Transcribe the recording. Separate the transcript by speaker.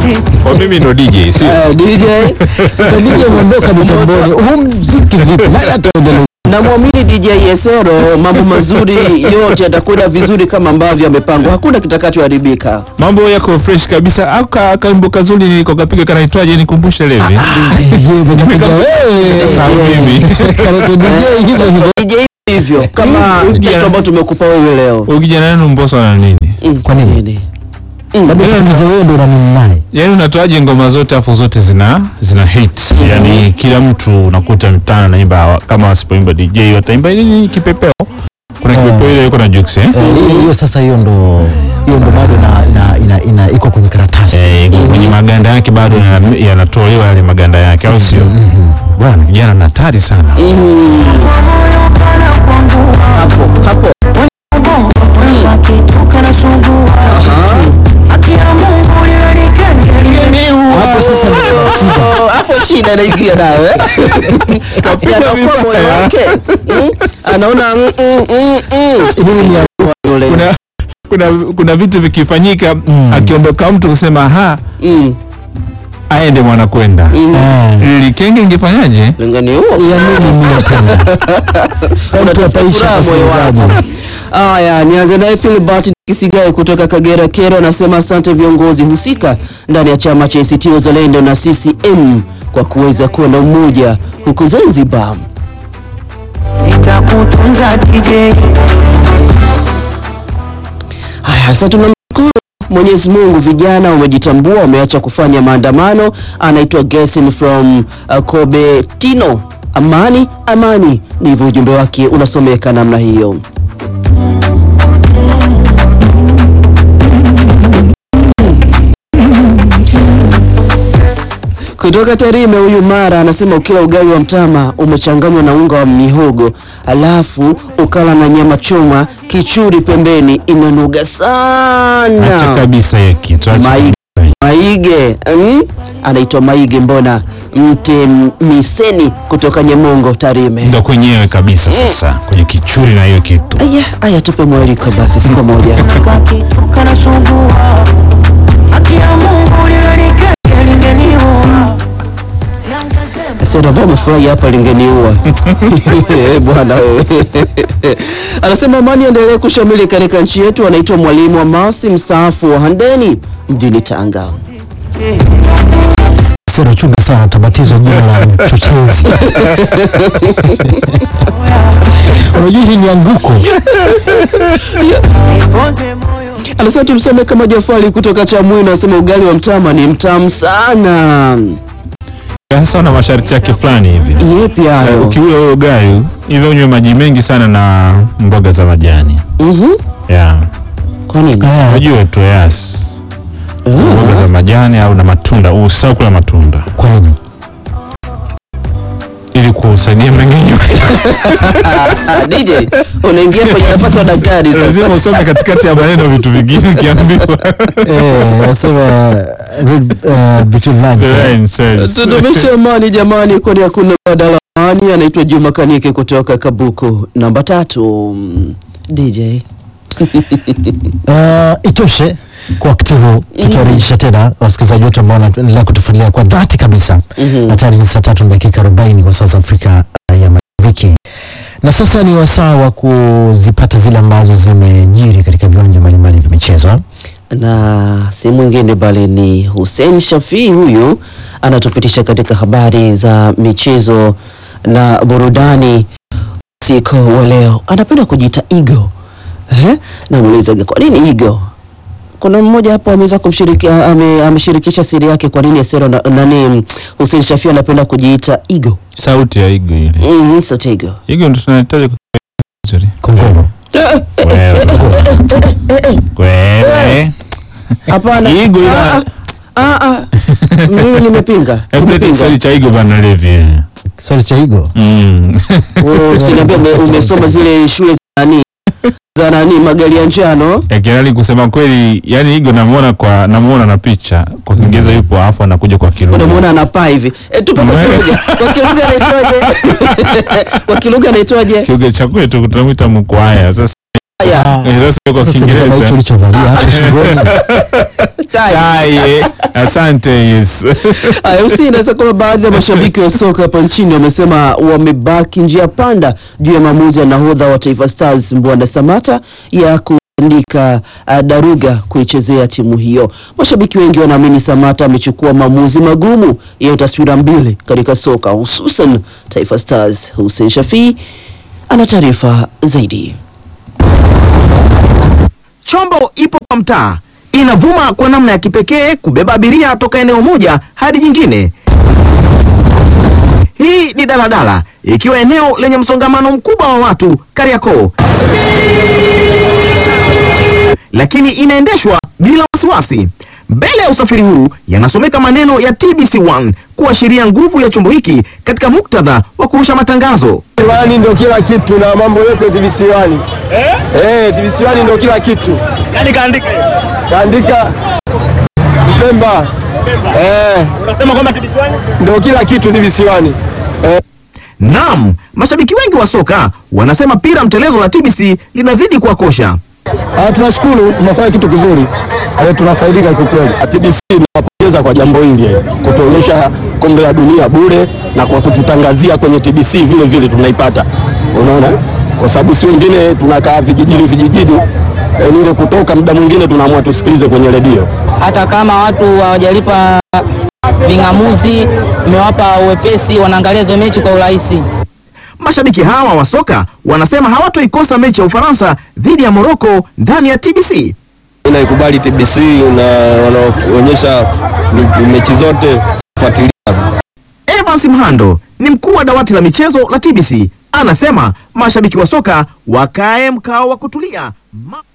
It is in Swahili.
Speaker 1: Kwa mimi ndo DJ, sio?
Speaker 2: Eh, DJ
Speaker 3: Sasa DJ umeondoka mitamboni, huu mziki vipi? Nani ataendeleza?
Speaker 2: namwamini DJ Yesero, mambo mazuri yote yatakwenda vizuri kama ambavyo amepangwa, hakuna kitakachoharibika.
Speaker 1: Mambo yako fresh kabisa. Au ka kaimbo kazuri niliko kapiga kanaitwaje nikumbushe levi.
Speaker 3: DJ umepiga wewe.
Speaker 1: Sasa mimi.
Speaker 3: Kanaitwa DJ hivyo hivyo.
Speaker 2: DJ hivyo kama
Speaker 1: Mm,
Speaker 2: kitu ambacho tumekupa wewe leo.
Speaker 1: Ukijana nenu Mbosso na nini?
Speaker 2: Mm,
Speaker 3: Kwa nini?
Speaker 2: Mm,
Speaker 3: Labda tuulize wewe ndo unanini naye.
Speaker 1: Yaani unatoaje ngoma zote afu zote zina zina hit. Yaani kila mtu unakuta mtana naimba kama wasipoimba DJ wataimba nini kipepeo. Kuna kipepeo ile yuko na Jux eh?
Speaker 3: Eh, hiyo- hiyo sasa hiyo ndo hiyo ndo bado ina ina ina, ina iko kwenye karatasi.
Speaker 1: Eh, kwenye maganda yake bado yana- yanatolewa yale maganda yake au sio? Bwana kijana na hatari sana.
Speaker 2: hapo hapo
Speaker 3: Hapo sasa ndo kuna shida.
Speaker 2: Oh, hapo shida inaingia nawe Si anakuwa moyo wake Mm, anaona mm, mm, mm, mm.
Speaker 3: Hili ni ya-
Speaker 2: Yule.
Speaker 1: Kuna kuna kuna vitu vikifanyika akiondoka mtu kusema ha
Speaker 2: Mm,
Speaker 1: aende mwana kwenda.
Speaker 2: mm.
Speaker 3: Eh,
Speaker 1: Likenge ingefanyaje?
Speaker 2: Lingani huo
Speaker 3: ya nini mimi tena? Mtu ataisha
Speaker 2: furaha moyo
Speaker 3: msikilizaji.
Speaker 2: wako. Haya, nianze naye Philbert Kisigai kutoka Kagera Kero, anasema asante viongozi husika ndani ya chama cha ACT Wazalendo na CCM kwa kuweza kuwa na umoja huku Zanzibar.
Speaker 4: nitakutunza DJ
Speaker 2: Haya, sasa tunamshukuru Mwenyezi Mungu, vijana wamejitambua, wameacha kufanya maandamano. Anaitwa Gesin from uh, Kobe Tino. Amani amani, ndivyo ujumbe wake unasomeka namna hiyo. Kutoka Tarime huyu Mara anasema ukila ugali wa mtama umechanganywa na unga wa mihogo alafu ukala na nyama choma kichuri pembeni inanuga
Speaker 1: Acha
Speaker 2: sana.
Speaker 1: kabisa hiyo kitu. acha
Speaker 2: Maige,
Speaker 1: kabisa.
Speaker 2: Maige mm? anaitwa Maige mbona mte miseni kutoka Nyemongo Tarime.
Speaker 1: Ndo kwenyewe kabisa sasa kwenye kichuri na hiyo kitu.
Speaker 2: Aya, aya tupe mwaliko basi siku moja.
Speaker 4: kakituka na sungua haki ya Mungu lilonikeke lingeniua siangaze
Speaker 2: Sasa ambao umefurahi hapa lingeniua. Eh, Bwana wewe. Anasema amani endelee kushamili katika nchi yetu. Anaitwa mwalimu wa masi mstaafu wa Handeni mjini Tanga.
Speaker 3: Sasa chunga sana utabatizwa jina la mchochezi. Unajua hii ni anguko.
Speaker 4: nipoze moyo
Speaker 2: Anasema tumsome kama Jafari kutoka Chamwino, anasema ugali wa mtama ni mtamu sana.
Speaker 1: Sasa una masharti yake fulani hivi.
Speaker 2: Yepi
Speaker 1: Eh,
Speaker 2: hayo?
Speaker 1: Ukiula huo ugali ili unywe maji mengi sana na mboga za majani.
Speaker 2: Mhm.
Speaker 1: Yeah.
Speaker 2: Kwa nini?
Speaker 3: Eh,
Speaker 1: Unajua tu yes. Mboga za majani au na matunda, usisahau kula matunda
Speaker 3: Kwa nini?
Speaker 1: ili kusaidia mmeng'enyo.
Speaker 2: Ah, DJ, unaingia kwenye nafasi ya daktari sasa.
Speaker 1: Lazima usome katikati ya maneno vitu vingine ukiambiwa.
Speaker 3: Eh, nasema read uh, between lines.
Speaker 1: The
Speaker 3: eh.
Speaker 1: line says.
Speaker 2: Tudumishe amani jamani, kwani hakuna badala wa amani. Anaitwa Juma Kanike kutoka Kabuku namba tatu. Mm, DJ
Speaker 3: Uh, itoshe kwa wakati huu tutawarejesha tena wasikilizaji wetu ambao wanaendelea kutufuatilia kwa dhati kabisa
Speaker 2: Mhm.
Speaker 3: na tayari ni saa tatu na dakika arobaini kwa sasa Afrika uh, ya Mashariki, na sasa ni wasaa wa kuzipata zile ambazo zimejiri katika viwanja mbalimbali vya michezo.
Speaker 2: na si mwingine bali ni Hussein Shafii. Huyu anatupitisha katika habari za michezo na burudani usiku wa leo. Anapenda kujiita Igo. Eh? Namuuliza kwa nini Igo? Kuna mmoja hapo ameweza kumshiriki ame, ameshirikisha siri yake kwa nini Esero na, nani Hussein Shafii anapenda kujiita Igo.
Speaker 1: Sauti ya Igo ile.
Speaker 2: Mm, sote Igo.
Speaker 1: Igo ndo tunahitaji kwa vizuri.
Speaker 3: Kongoro.
Speaker 1: Wewe. Wewe.
Speaker 2: Hapana.
Speaker 1: Igo ila-
Speaker 2: Ah, ah, ah. Mimi nimepinga.
Speaker 1: Hebu leta
Speaker 2: Nimepinga.
Speaker 1: Kiswahili cha Igo bana Levi.
Speaker 3: Swali cha Igo.
Speaker 1: Mm.
Speaker 2: Wewe Usiniambie ume- umesoma zile shule za nani za nani magari ya njano.
Speaker 1: Ya Kirali kusema kweli, yani Igo namuona kwa namuona na picha kwa Kiingereza yupo afu anakuja kwa Kilugha.
Speaker 2: Unamuona anapaa hivi. E, tupe kwa
Speaker 1: Mwe-
Speaker 2: kilugha. Kwa kilugha anaitwaje? Kwa kilugha anaitwaje?
Speaker 1: Kilugha cha kwetu tunamwita mkwaya. Sasa
Speaker 2: Haya.
Speaker 1: eh, sasa kwa
Speaker 3: Sasa ndio hicho
Speaker 1: Kiingereza
Speaker 3: ulichovalia hapo shingoni.
Speaker 1: Tai, eh. Asante yes.
Speaker 2: Haya, Hussein, inaweza kuwa baadhi ya mashabiki wa soka hapa nchini wamesema wamebaki njia panda juu ya maamuzi ya nahodha wa Taifa Stars Mbwana Samata ya kuandika uh, daruga kuichezea timu hiyo. Mashabiki wengi wanaamini Samata amechukua maamuzi magumu yenye taswira mbili katika soka, hususan Taifa Stars. Hussein Shafii ana taarifa zaidi.
Speaker 5: Chombo ipo kwa mtaa, inavuma kwa namna ya kipekee kubeba abiria toka eneo moja hadi jingine. Hii ni daladala ikiwa eneo lenye msongamano mkubwa wa watu Kariakoo, lakini inaendeshwa bila wasiwasi. Mbele ya usafiri huu yanasomeka maneno ya TBC1 kuashiria nguvu ya chombo hiki katika muktadha wa kurusha matangazo.
Speaker 6: Wani ndio kila kitu na mambo yote TBC Wani. Eh? Eh, TBC Wani ndio kila kitu.
Speaker 7: Nani kaandika?
Speaker 6: Kaandika Mpemba. Eh,
Speaker 7: Unasema kwamba TBC One?
Speaker 6: ndio kila kitu TBC Wani.
Speaker 5: Naam, mashabiki wengi wa soka wanasema pira mtelezo la TBC linazidi kuwakosha.
Speaker 6: Ah, tunashukuru tunafanya kitu kizuri. Eh, tunafaidika kwa kweli. TBC nawapongeza kwa jambo hili eh, kutuonyesha kombe la dunia bure na kwa kututangazia kwenye TBC vile vile tunaipata. Unaona? Kwa sababu si wengine tunakaa vijijini vijijini eh, ile kutoka muda mwingine tunaamua tusikilize kwenye redio.
Speaker 8: hata kama watu hawajalipa ving'amuzi, imewapa uwepesi, wanaangalia hizo mechi kwa urahisi.
Speaker 5: Mashabiki hawa wa soka wanasema hawatoikosa mechi ya Ufaransa dhidi ya Moroko ndani ya TBC.
Speaker 6: Naikubali TBC na wanaonyesha me- mechi zote fuatilia.
Speaker 5: Evans Mhando ni mkuu wa dawati la michezo la TBC, anasema mashabiki wa soka wakae mkao wa kutulia Ma